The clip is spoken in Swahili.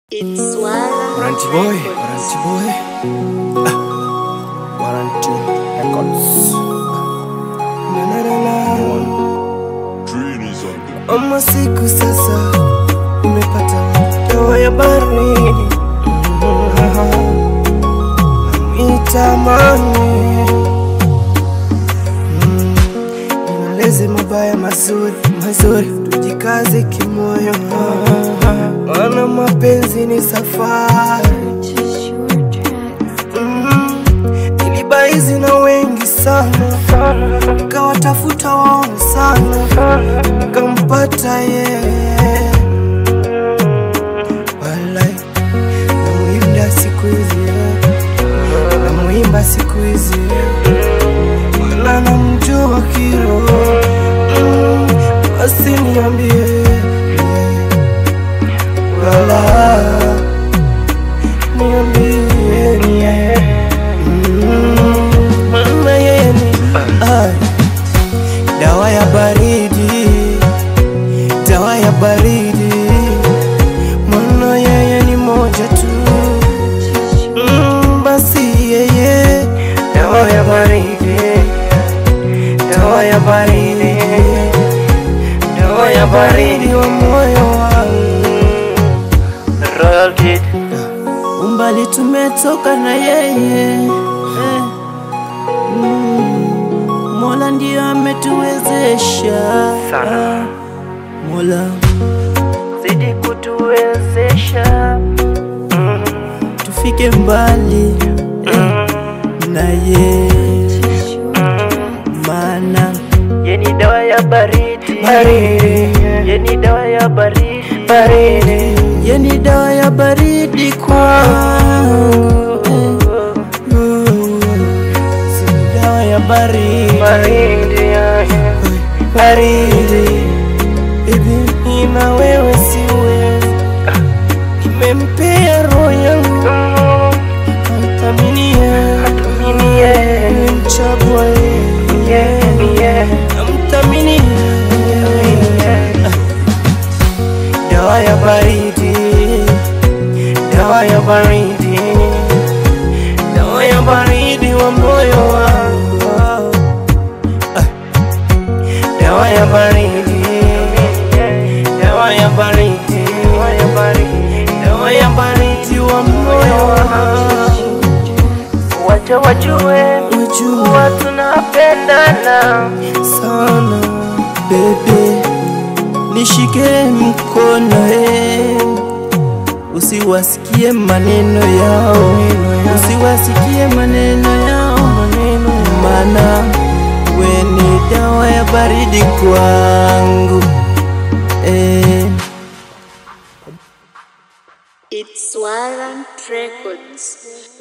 It's Wala Warranty boy, warranty boy. Ah, warranty records. Na na na na. Ama siku sasa umepata dawa ya baridi. Mitamani nieleze mabaya mazuri mazuri, tujikaze kimoyo, maana mapenzi ni safari. Just your track Mm, nilibaizi na wengi sana, nikawatafuta waone sana, nikampata yeye. Walai, namuimba siku hizi, namuimba siku hizi, maana namjua kiroho. Mm, basi niambie, wala niambie, niambie maana yeye ni ai, dawa ya baridi, dawa ya baridi, maana yeye ni moja tu. Mm, basi yeye dawa ya baridi, dawa ya baridi, dawa ya baridi wa moyo wangu. Royal Kid umbali tumetoka na yeye eh. mm. Mola ndiyo ametuwezesha Sana. Mola zidi kutuwezesha tufike mbali eh. na ye Just your track maana yeni dawa ya baridi baridi yeni dawa ya baridi baridi ye ni dawa ya baridi kwangu eh. Mm. Si dawa ya baridi baridi baridi Baby, ina wewe siwezi Nimempea roho yangu Namthaminia Nimemchagua yeye Namthaminia Dawa ya baridi Dawa ya baridi Dawa ya baridi wa moyo wangu Ah. Dawa ya baridi Dawa ya baridi Dawa ya baridi wa moyo wangu wacha wajue Wajua kuwa tunapendana sana bebe, nishike mkono eh, usiwasikie maneno yao, usiwasikie maneno yao, maana we ni dawa ya baridi kwangu eh. It's Wala Records